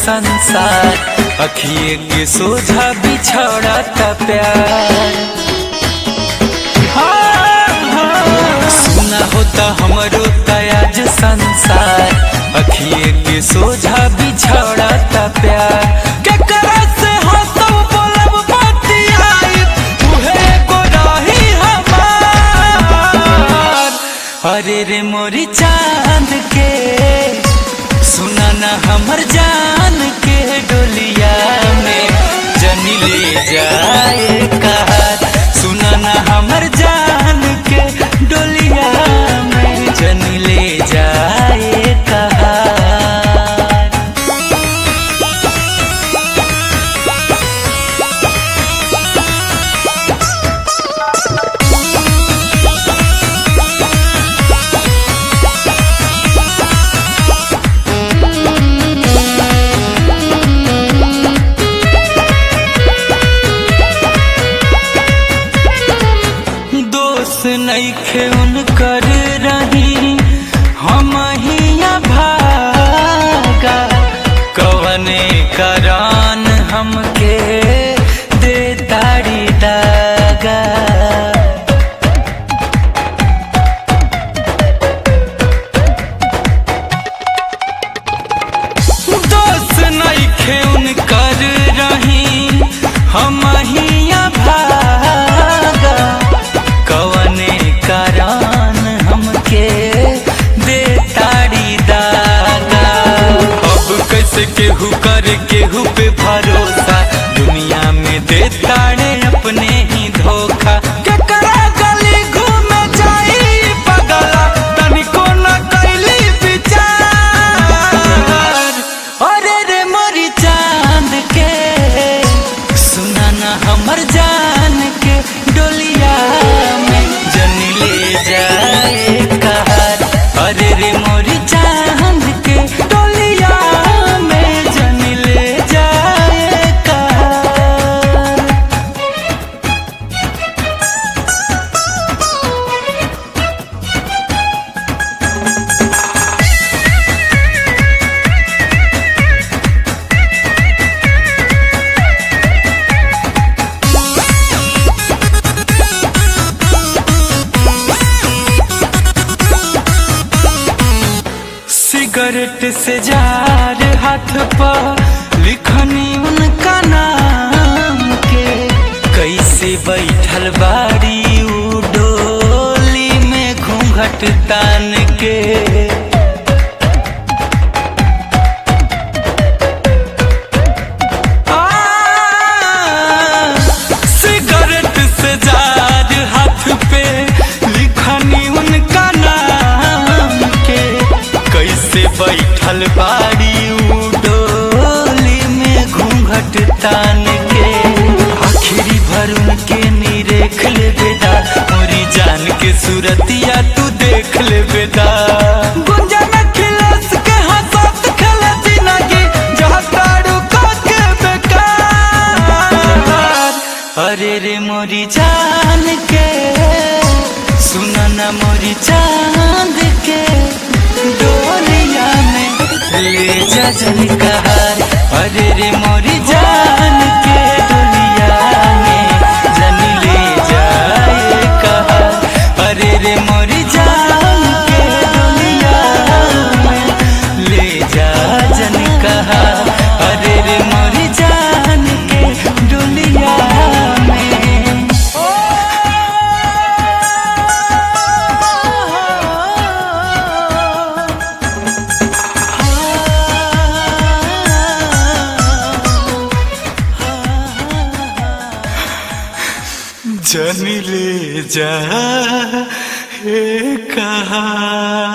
संसार अखिए के सोझा बिछड़ता प्यार हाँ, हाँ, सुना होता हमरो तयाज संसार अखिए के सोझा बिछड़ता प्यार केकरा से हंसब बोलब बतियाई उहे एगो रही हमार अरे रे मोरी चांद के सुना ना हमर जान के डोलिया में जनी ले जाए कहार सुना ना हमर जान के डोलिया में जनी ले जाए कहार दोस्त नईखे उनकर रही हम हिया भागा कवने करान हमके दे ताड़ी दागा दोस्त नईखे उनकर रही हम हिया भागा कवने करान हमके दे ताड़ी दागा अब कैसे केहू कर केहू पे भरोसा दुनिया में दे ताड़े अपने ही धोखा केकरा गली घूमे जाई पगला तनिको न कैली विचार अरे रे मोरी चांद के सुना ना हमर जान के डोलिया में जन ले जाए कहार अरे रे मोरी चांद के डोलिया में जन ले जाए कहार सिगरेट से जार हाथ पर लिखनी उनका नाम के कैसे बैठल बाड़ी उ डोली में घूंघट तान के आ, सिगरेट से जार हाथ पे लिखनी उनका नाम के कैसे बैठल बाड़ी उ डोली में घूंघट तान के आखिरी भर उनके निरेख ले बेदा मोरी जान के सूरतिया तू देख ले बेदा गुंजा में खिलस के हंसत खेले जिंदगी जहाँ तारू के बेकार अरे रे मोरी जान के सुना ना मोरी चांद के डोलिया में ले जा जन कहार अरे रे मोरी जान के डोलिया में जन ले जाए कहार अरे रे मोरी जान के डोलिया में ले जा जन कहार अरे रे मोरी जान के डोलिया में जन ले जा हे कहा